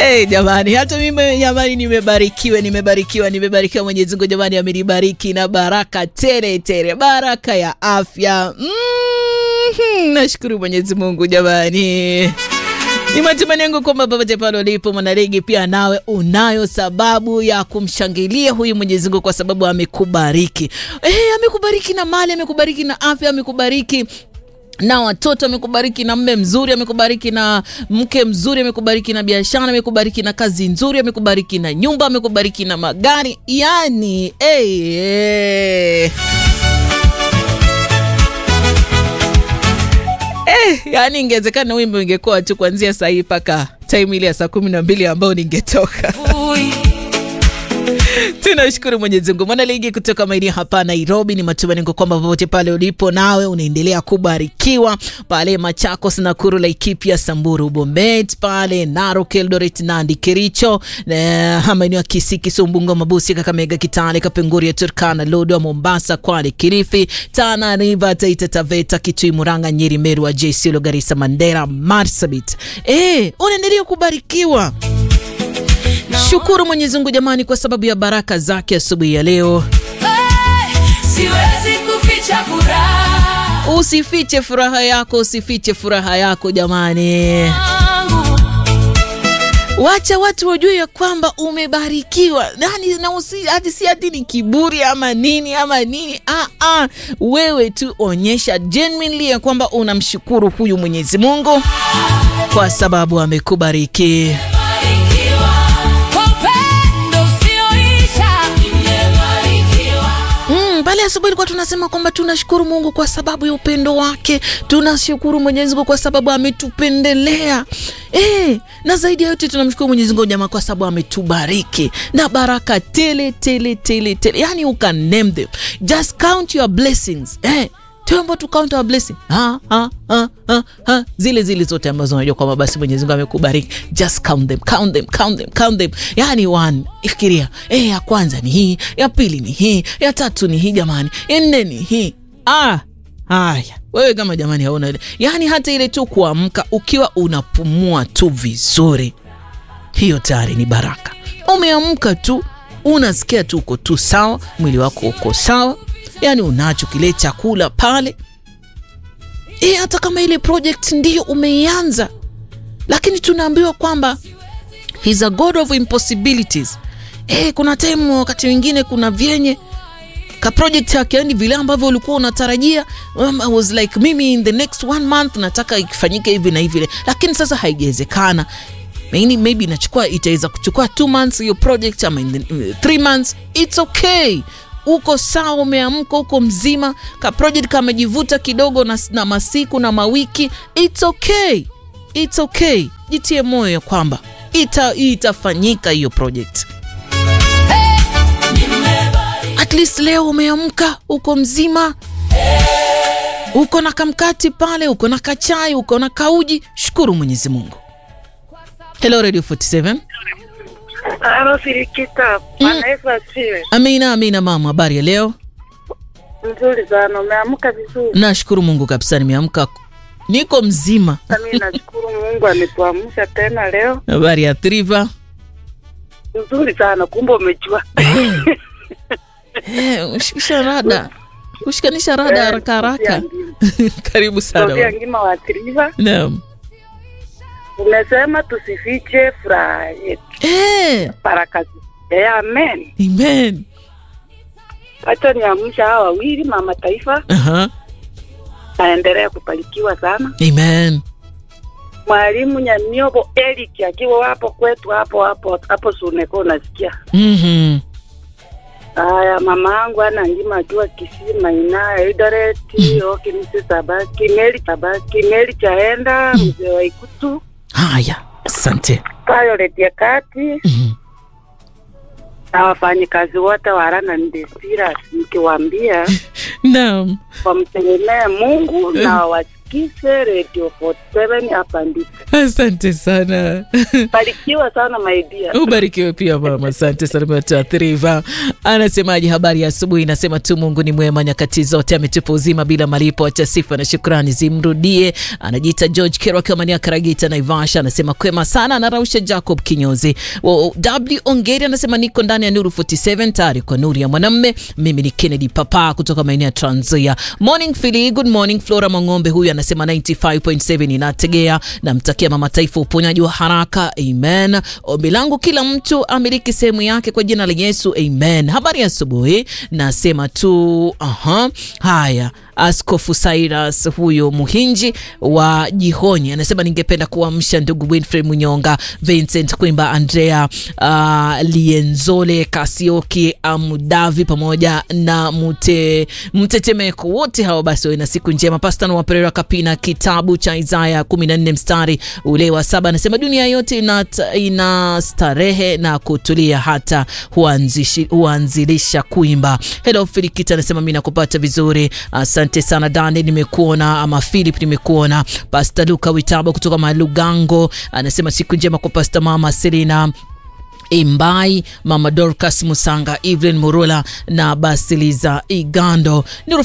Hey, jamani hata mimi jamani nimebarikiwa nimebarikiwa nimebarikiwa Mwenyezi Mungu jamani amenibariki na baraka tele tele baraka ya afya mm-hmm. nashukuru Mwenyezi Mungu jamani ni matumaini yangu kwamba popote pale ulipo mwanaligi, pia nawe unayo sababu ya kumshangilia huyu Mwenyezi Mungu kwa sababu amekubariki. Eh, amekubariki na mali, amekubariki na afya, amekubariki na watoto amekubariki na mme mzuri, amekubariki na mke mzuri, amekubariki na biashara, amekubariki na kazi nzuri, amekubariki na nyumba, amekubariki na magari. Yani hey, hey. Eh, yani ingewezekana wimbo ingekuwa tu kuanzia saa hii mpaka time ile ya saa kumi na mbili ambayo ningetoka tunashukuru Mwenyezi Mungu. Mwana ligi kutoka maeneo hapa Nairobi, ni matumaini yangu kwamba popote pale ulipo nawe unaendelea kubarikiwa pale Machakos, Nakuru, Laikipia, Samburu, Bomet, pale Narok, Eldoret, Nandi, Kericho, maeneo ya Kisii, Kisumu, Bungoma, Mabusi, Kakamega, Kitale, Kapenguria, Turkana, Lodwar, Mombasa, Kwale, Kilifi, Tana River, Taita Taveta, Kitui, Murang'a, Nyeri, Meru, Isiolo, Garissa, Mandera, Marsabit. Eh, unaendelea kubarikiwa. Shukuru Mwenyezi Mungu jamani, kwa sababu ya baraka zake asubuhi ya leo. Siwezi kuficha furaha Usifiche furaha yako, usifiche furaha yako jamani. yangu. Wacha watu wajue ya kwamba umebarikiwa nani, na usi hati si hati ni kiburi ama nini ama nini. Ah, ah, wewe tu onyesha genuinely ya kwamba unamshukuru huyu Mwenyezi Mungu kwa sababu amekubariki. Nimebarikiwa kwa upendo usioisha. Nimebarikiwa Mm, pale asubuhi ilikuwa tunasema kwamba tunashukuru Mungu kwa sababu ya upendo wake, tunashukuru Mwenyezi Mungu kwa sababu ametupendelea. Eh, na zaidi ya yote tunamshukuru Mwenyezi Mungu jamaa kwa sababu ametubariki na baraka tele tele tele tele. Yani you can name them. Just count your blessings. Eh, tuombe tu count our blessing. Ha, ha, ha, ha, ha. Zile zile zote ambazo unajua kwamba basi Mwenyezi Mungu amekubariki. Just count them, count them, count them, count them. Yani one, ifikiria, eh, ya kwanza ni hii, ya pili ni hii, ya tatu ni hii jamani, ya nne ni hii. Ah, haya. Wewe kama jamani hauna ile. Yaani hata ile tu kuamka ukiwa unapumua tu vizuri. Hiyo tayari ni baraka. Umeamka tu unasikia tu uko tu sawa, mwili wako uko sawa, yaani unacho kile chakula pale. E, hata kama ile project ndiyo umeianza, lakini tunaambiwa kwamba he's a god of impossibilities. E, kuna time wakati mwingine kuna vyenye ka project yake yani vile ambavyo ulikuwa unatarajia um, I was like mimi in the next one month nataka ikifanyike hivi na hivi, lakini sasa haijawezekana. Maybe, maybe inachukua itaweza kuchukua two months hiyo project ama in the, uh, three months. It's okay, uko sawa, umeamka, uko mzima. Ka project kamejivuta kidogo na, na masiku na mawiki. It's okay, it's okay. Jitie moyo ya kwamba ita, itafanyika hiyo project at least leo umeamka uko mzima uko na kamkati pale uko na kachai uko na kauji shukuru mwenyezi mungu hello radio 47 Halo Sirikita, Bwana Yesu asifiwe. amina amina mama habari ya leo Nzuri sana, umeamka vizuri. nashukuru mungu kabisa nimeamka niko mzima Mimi nashukuru Mungu ametuamsha tena leo. habari ya triva Nzuri sana, kumbe umejua. Eh, ushikisha rada kushikanisha rada Eh, haraka haraka Sofia karibu sana Sofia mama. Ngima wa Triva, naam umesema tusifiche furaha yetu, Eh, baraka zetu. Eh, amen. amen Acha niamsha hawa wawili, mama taifa Aha, aendelee kubarikiwa sana. amen Mwalimu Nyamiobo Eric akiwa hapo kwetu hapo hapo hapo Suneko, unasikia Mhm. Haya, mama yangu ana ngima akiwa Kisii Maina Eldoret Okimisi Sabaki Meli Sabaki Meli chaenda mzee wa Ikutu haya asante Violet ya kati Mhm. na wafanyikazi wote wa Rana Ndesira, nikiwaambia naam wamtegemee Mungu na wasikie wasikize Radio 47 hapa ndipo. Asante sana. Barikiwa sana my dear. Ubarikiwe pia mama, asante sana mtaathiriva. Anasemaje? Habari ya asubuhi, nasema tu Mungu ni mwema nyakati zote, ametupa uzima bila malipo, acha sifa na shukrani zimrudie. Anajiita George Kero akiwa Mania Karagita Naivasha, anasema kwema sana. Anarausha Jacob Kinyozi Wo- W Ongeri anasema niko ndani ya Nuru 47 tayari kwa nuru ya mwanamme. Mimi ni Kennedy Papa kutoka maeneo ya Trans Nzoia. Morning Philly, good morning. Flora Mang'ombe huyu anasema 95.7 inategea, namtakia mama taifa uponyaji wa haraka, amen. Ombi langu kila mtu amiliki sehemu yake kwa jina la Yesu, amen. Habari ya asubuhi, nasema tu aha, haya Askofu Cyrus huyo Muhinji wa Jihonyi anasema ningependa kuamsha ndugu Winfrey Munyonga, Vincent Kwimba, Andrea uh, Lienzole, Kasioki Amudavi pamoja na mute, mtetemeko wote hao, basi wawe na siku njema. Pastor wa Pereira Kapina, kitabu cha Isaya 14 mstari ule wa saba anasema dunia yote ina, ina starehe na kutulia hata huanzishi, huanzilisha kuimba. Hello Filikita anasema mi nakupata vizuri, asante sana Dani, nimekuona ama Philip, nimekuona. Pastor Luka Witabo kutoka Malugango anasema siku njema kwa Pastor Mama Selina Imbai, Mama Dorcas Musanga, Evelyn Murula na Basiliza Igando. Nuru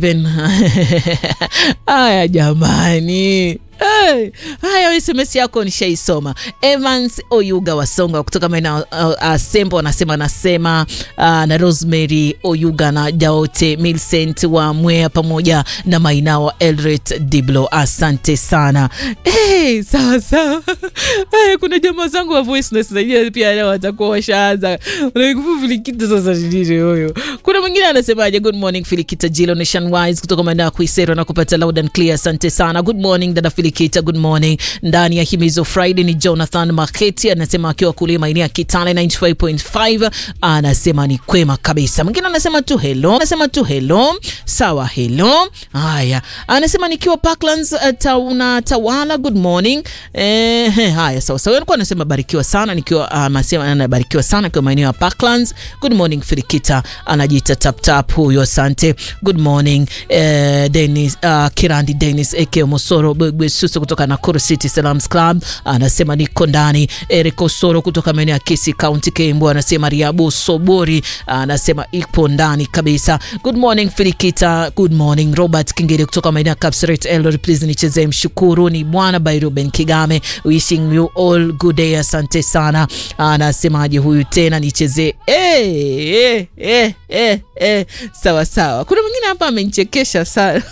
47 haya jamani. Hey, haya SMS yako nishaisoma. Evans Oyuga Wasonga kutoka maeneo uh, uh, Sembo anasema anasema uh, na Rosemary Oyuga na Daote Milcent wa Mwea pamoja na Mainawa Elret Diblo, asante sana. Hey, sawa sawa. Hey, kuna jamaa zangu wa voice notes najua pia leo watakuwa washaanza unaikufu Filikita sasa nini huyo. Kuna mwingine anasemaje? Good morning Filikita Jilo Nation Wise kutoka maeneo ya Kuisero na kupata loud and clear, asante sana. Good morning dada Filikita, good morning. Ndani ya Himizo Friday ni Jonathan Maketi anasema akiwa kule maeneo ya Kitale 95.5 anasema ni kwema kabisa. Mwingine anasema tu hello, anasema tu hello. Sawa, hello. Haya, anasema nikiwa Parklands uh, tauna tawala, good morning. Eh, he, haya sawa sawa. Alikuwa anasema barikiwa sana nikiwa uh, anasema anabarikiwa sana kwa maeneo ya Parklands. Good morning Filikita, anajiita tap tap huyo, asante. Good morning eh, Dennis uh, Kirandi Dennis Eke Mosoro Bwegwe Suso kutoka Nakuru City Salams Club anasema niko ndani. Eric Osoro kutoka maeneo ya Kisii County Kembo anasema Riabu Sobori anasema ipo ndani kabisa. Good morning Filikita, good morning Robert Kingere kutoka maeneo ya Kapseret Eldoret, please nichezee mshukuru ni bwana by Ruben Kigame, wishing you all good day, asante sana. Anasemaje huyu tena nichezee eh, eh, eh, eh, eh. Sawa sawa. Kuna mwingine hapa amenichekesha sana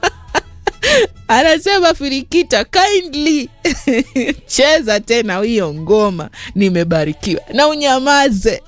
anasema Filikita, kindly cheza tena hiyo ngoma, nimebarikiwa na unyamaze.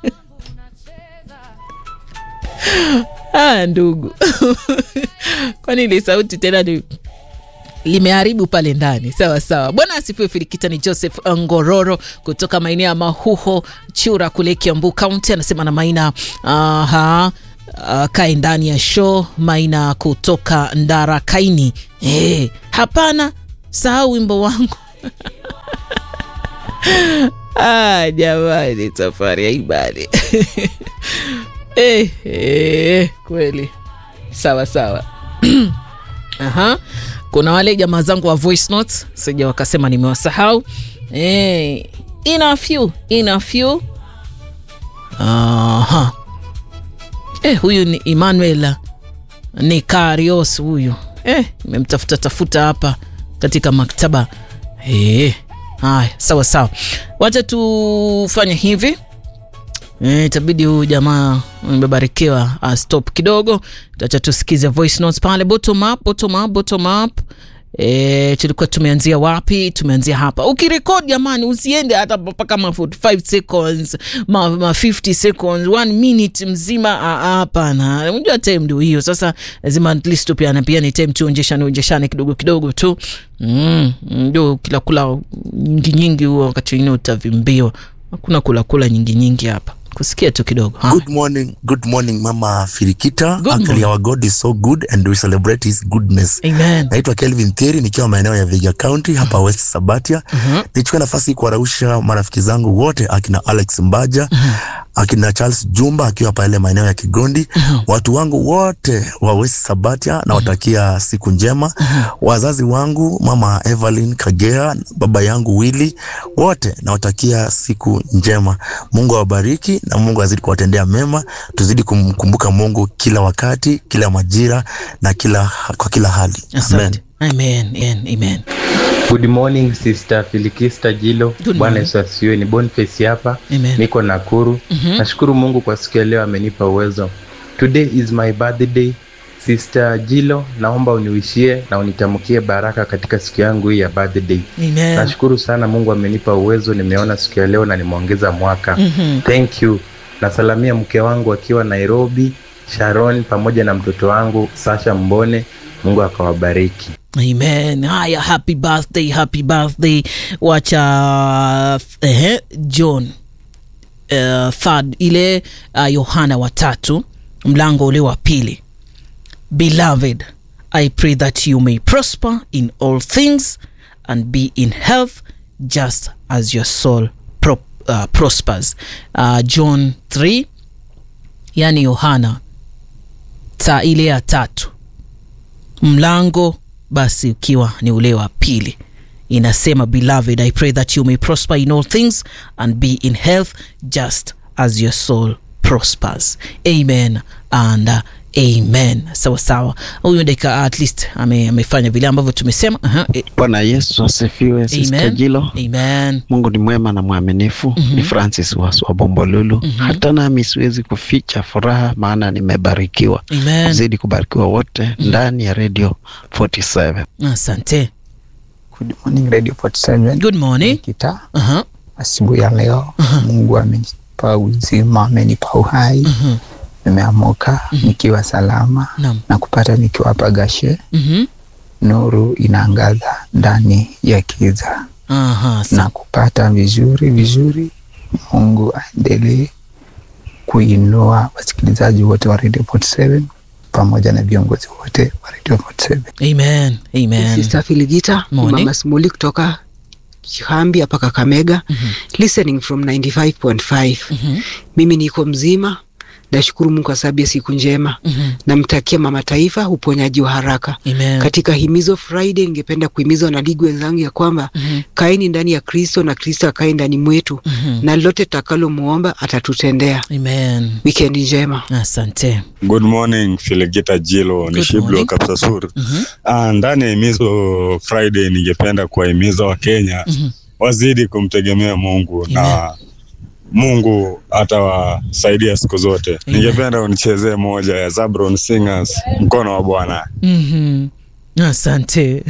Ah, ndugu kwani ile sauti tena ni limeharibu pale ndani. Sawa sawa, bwana asifiwe. Filikita ni Joseph Ngororo kutoka maeneo ya Mahuho Chura kule Kiambu County, anasema na Maina aha Uh, kae ndani ya show Maina kutoka Ndara Kaini. Hey, hapana, sahau wimbo wangu ah, jamani, safari ya ibadi hey, hey, kweli sawa sawa. Aha. Kuna wale jamaa zangu wa voice notes sija wakasema nimewasahau. Hey, ina few, ina few. Aha. Eh, huyu ni Emmanuel ni Karios huyu. Eh, nimemtafuta tafuta hapa katika maktaba. Eh, haya, sawa sawa. Wacha tufanye hivi. Eh, itabidi huyu jamaa amebarikiwa uh, stop kidogo. Acha tusikize voice notes pale bottom up, bottom up, bottom up. E, tulikuwa tumeanzia wapi? Tumeanzia hapa. Ukirekod jamani, usiende hata mpaka ma 45 seconds ma, ma 50 seconds, one minute mzima. Hapana, unajua time ndio hiyo. Sasa lazima at least tupiane pia ni time tuonjeshane onjeshane kidogo kidogo tu mm, ndio kila kula nyingi nyingi, huo wakati wengine utavimbiwa. Hakuna kula kula nyingi nyingi hapa kusikia tu kidogo. Ha. Good morning, good morning Mama Filikita. Good Actually morning. our God is so good and we celebrate his goodness. Amen. Naitwa Kelvin Thieri nikiwa maeneo ya Viga County hapa West Sabatia. Nichukue nafasi hii kuwarausha marafiki zangu wote akina Alex Mbaja, akina Charles Jumba akiwa pale maeneo ya Kigondi, watu wangu wote wa West Sabatia nawatakia siku njema, wazazi wangu mama Evelyn Kagea, baba yangu Willy, wote nawatakia siku njema. Mungu awabariki na Mungu azidi kuwatendea mema, tuzidi kumkumbuka Mungu kila wakati, kila majira na kila kwa kila hali. Amen. asante amen amen amen Good morning sister Filikista Jilo. Good Bwana morning. Yesu asifiwe. Ni Boniface hapa, Amen. niko Nakuru. Mhm. Nashukuru Mungu kwa siku ya leo, amenipa uwezo. Today is my birthday. Sister Jilo, naomba uniwishie na unitamkie baraka katika siku yangu hii ya birthday. amen Nashukuru sana, Mungu amenipa uwezo, nimeona siku ya leo na nimeongeza mwaka. Mhm. Thank you. Nasalamia mke wangu akiwa Nairobi, Sharon, pamoja na mtoto wangu Sasha Mbone. Mungu akawabariki. amen haya happy birthday happy birthday wacha ehe, john uh, third ile uh, yohana watatu mlango ule wa pili beloved i pray that you may prosper in all things and be in health just as your soul pro, uh, prospers uh, john 3 yani yohana ta ile ya tatu mlango basi ukiwa ni ule wa pili inasema beloved i pray that you may prosper in all things and be in health just as your soul prospers amen and uh, amen sawa sawa huyu dakika at least ame, amefanya vile ambavyo tumesema Aha, e, Bwana Yesu asifiwe. Sister amen Jilo, amen Mungu ni mwema na mwaminifu. Ni Francis wa wa Bombolulu. Hata nami siwezi kuficha furaha, maana nimebarikiwa. amen Zidi kubarikiwa wote ndani ya Radio 47. asante Good morning Radio 47. good morning Kita Aha, asubuhi ya leo Mungu amenipa uzima, amenipa uhai. mhm, Nimeamuka nikiwa salama naam na kupata nikiwa hapa Gashe. mhm, Nuru inaangaza ndani ya kiza aha, sa- na kupata vizuri vizuri. Mungu aendelee kuinua wasikilizaji wote wa Radio 47 pamoja na viongozi wote wa Radio 47. amen amen Sister Filigita, ni Morning. Mama Smuli kutoka Kihambi hapa Kakamega, listening from 95.5. Mhm, Mimi niko mzima, nashukuru Mungu kwa sababu ya siku njema. mhm, Namtakia mama taifa uponyaji wa haraka. amen Katika himizo Friday, ningependa kuhimiza wanaligi wenzangu ya kwamba Mhm, kaeni ndani ya Kristo na Kristo akae ndani mwetu, mhm, na lolote tutakalomuomba atatutendea. amen Wikendi njema. asante Good morning Filegita Jilo, Good ni Shiblo morning. Kapsasur. Mhm, Ah, ndani ya himizo Friday ningependa kuwahimiza Wakenya mhm. wazidi kumtegemea Mungu na Mungu atawasaidia siku zote. Amen. Ningependa unichezee moja ya Zabron Singers, mkono wa Bwana. Mhm. asante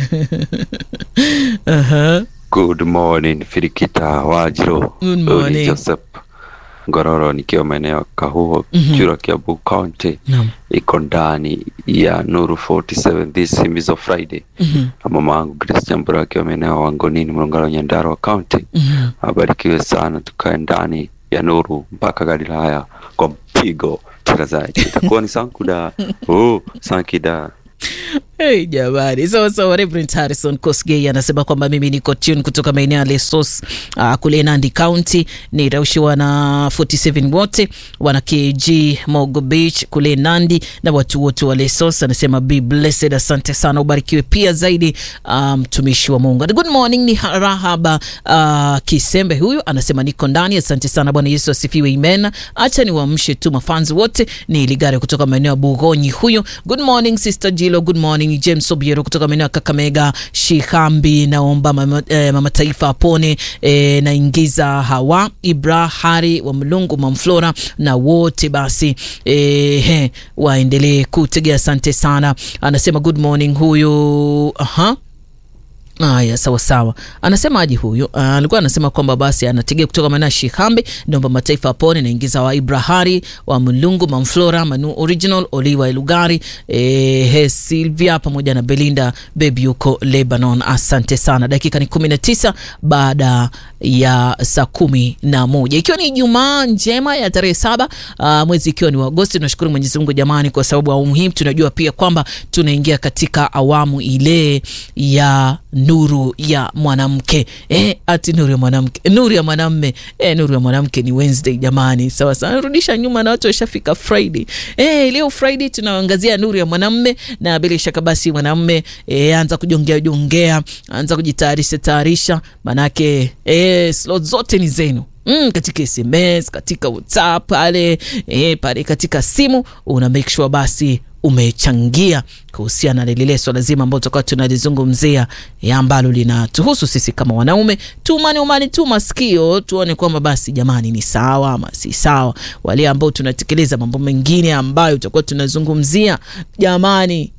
Aha. Good morning Firikita Wajiro. Good Huyu ni morning. Joseph Ngororo nikiwa maeneo ya Kahuho Mhm. Kiro Kiambu County Naam. iko ndani ya Nuru 47 this himizo Friday Mhm. na mama wangu Grace Jambura akiwa maeneo ya Wangonini Mlongalo Nyandarua County Mhm. abarikiwe sana tukae ndani ya Nuru mpaka Galilaya kwa mpigo mtangazaji itakuwa ni sankuda oh sankida Hey, jamani sawa sawa Reverend Harrison Kosgei anasema kwamba mimi niko tune kutoka maeneo ya Lesos uh, kule Nandi County niraushiwa na 47 wote wana KG Mogo Beach kule Nandi na watu wote wa Lesos anasema be blessed asante sana ubarikiwe pia zaidi ah, mtumishi wa Mungu And good morning ni Rahaba uh, Kisembe huyu anasema niko ndani asante sana Bwana Yesu asifiwe amen acha niwaamshe tu mafanzi wote ni Ligare kutoka maeneo ya Bugonyi huyu good morning sister Jilo good morning James Obiero kutoka maeneo ya Kakamega Shihambi naomba mama, eh, mama taifa apone eh, naingiza Hawa Ibra Hari wa Mlungu Mamflora na wote basi eh, he, waendelee kutegea asante sana anasema good morning huyu aha Aya, sawa sawa. Anasema aje huyu? Ah, alikuwa anasema kwamba basi anategea kutoka maeneo ya Shihambe, naomba mataifa apone, naingiza wa Ibrahari wa Mulungu, Mamflora, Manu Original, Oliwa Elugari, eh, he Silvia pamoja na Belinda Baby yuko Lebanon. Asante sana. Dakika ni kumi na tisa baada ya saa kumi na moja ikiwa ni Ijumaa njema ya tarehe saba ah, mwezi ikiwa ni wa Agosti. Tunashukuru Mwenyezi Mungu jamani, kwa sababu awamu hii tunajua pia kwamba tunaingia katika awamu ile ya nuru ya mwanamke eh, ati nuru ya mwanamke nuru ya mwanamme eh, nuru ya mwanamke ni wednesday jamani sawa sawa rudisha nyuma na watu washafika friday eh, leo friday tunaangazia nuru ya mwanamme na bila shaka basi mwanamme eh, anza kujongea jongea anza kujitayarisha tayarisha manake eh, slot zote ni zenu Mm, katika sms katika whatsapp pale eh, pale katika simu una make sure basi umechangia kuhusiana na lile swala zima ambalo tutakuwa tunalizungumzia ya ambalo linatuhusu sisi kama wanaume. Tumani umani tu masikio tuone kwamba basi jamani ni sawa ama si sawa. Wale ambao tunatekeleza mambo mengine ambayo tutakuwa tunazungumzia jamani,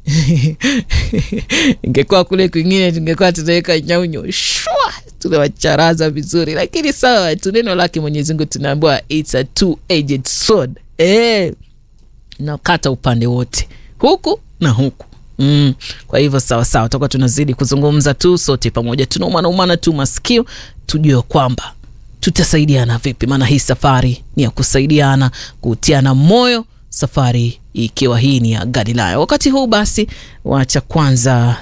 ingekuwa kule kwingine tungekuwa tunaweka nyaunyo shwa tunawacharaza vizuri, lakini sawa tu, neno lake Mwenyezi Mungu tunaambiwa it's a two edged sword eh nakata upande wote huku na huku mm. kwa hivyo sawa sawa tutakuwa tunazidi kuzungumza tu sote pamoja tunaumana umana tu masikio tujue kwamba tutasaidiana vipi maana hii safari ni ya kusaidiana kutiana moyo safari ikiwa hii ni ya galilaya wakati huu basi wacha kwanza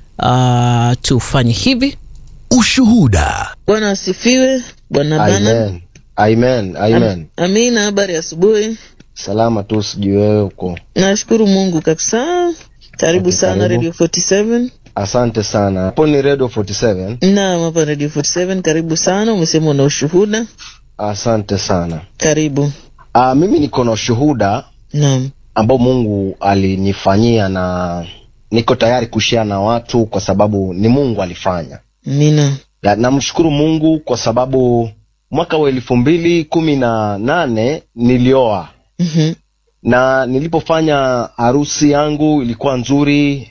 uh, tufanye hivi Ushuhuda. bwana asifiwe bwana bana Amen. Amen. Amen. amina habari asubuhi Salama tu sijui wewe uko. nashukuru mungu kabisa karibu Okay, sana karibu. radio 47 Asante sana. Hapo ni Radio 47. naam hapa radio 47 karibu sana umesema una ushuhuda Asante sana. karibu Ah, mimi niko na ushuhuda naam ambao Mungu alinifanyia na niko tayari kushare na watu kwa sababu ni Mungu alifanya. mina Ya, namshukuru Mungu kwa sababu mwaka wa elfu mbili kumi na nane nilioa Mhm. na nilipofanya harusi yangu ilikuwa nzuri.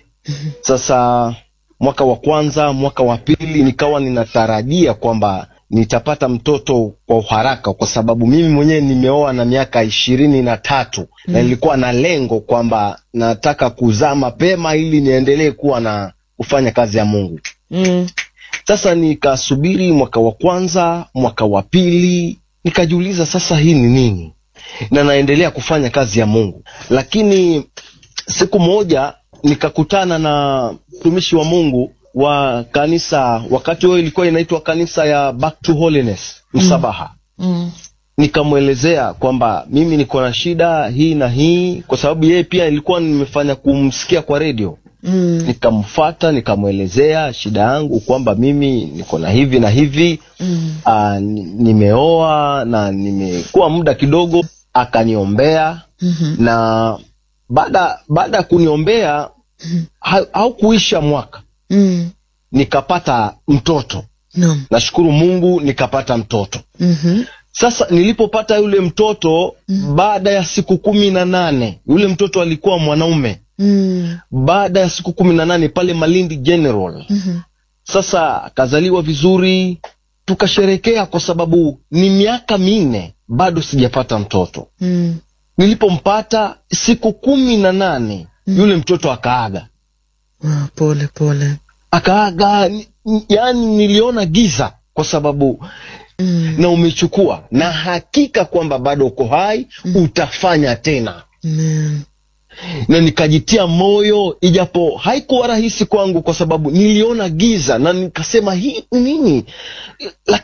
Sasa mwaka wa kwanza, mwaka wa pili nikawa ninatarajia kwamba nitapata mtoto kwa uharaka, kwa sababu mimi mwenyewe nimeoa na miaka ishirini na tatu na nilikuwa na lengo kwamba nataka kuzaa mapema ili niendelee kuwa na kufanya kazi ya Mungu. Mm. Sasa nikasubiri mwaka wa kwanza, mwaka wa pili, nikajiuliza sasa hii ni nini, na naendelea kufanya kazi ya Mungu. Lakini siku moja nikakutana na mtumishi wa Mungu wa kanisa, wakati huo ilikuwa inaitwa kanisa ya Back to Holiness Msabaha. Mm. Nikamwelezea kwamba mimi niko na shida hii na hii, kwa sababu yeye pia ilikuwa nimefanya kumsikia kwa redio Mm. nikamfata nikamwelezea shida yangu kwamba mimi niko na hivi na hivi Mm. Aa, ni- nimeoa na nimekuwa muda kidogo akaniombea Mhm. na baada baada ya kuniombea ha- haukuisha mwaka Mm. nikapata mtoto Naam. nashukuru mungu nikapata mtoto Mhm. sasa nilipopata yule mtoto baada ya siku kumi na nane yule mtoto alikuwa mwanaume Mm. baada ya siku kumi na nane pale malindi general Mhm. sasa akazaliwa vizuri tukasherekea kwa sababu ni miaka minne bado sijapata mtoto Mm. nilipompata siku kumi na nane yule mtoto akaaga Ah, pole pole akaaga ni- ni- yaani niliona giza kwa sababu Mm. na umechukua na hakika kwamba bado uko hai utafanya tena Amen. na nikajitia moyo ijapo haikuwa rahisi kwangu kwa sababu niliona giza na nikasema hii ni nini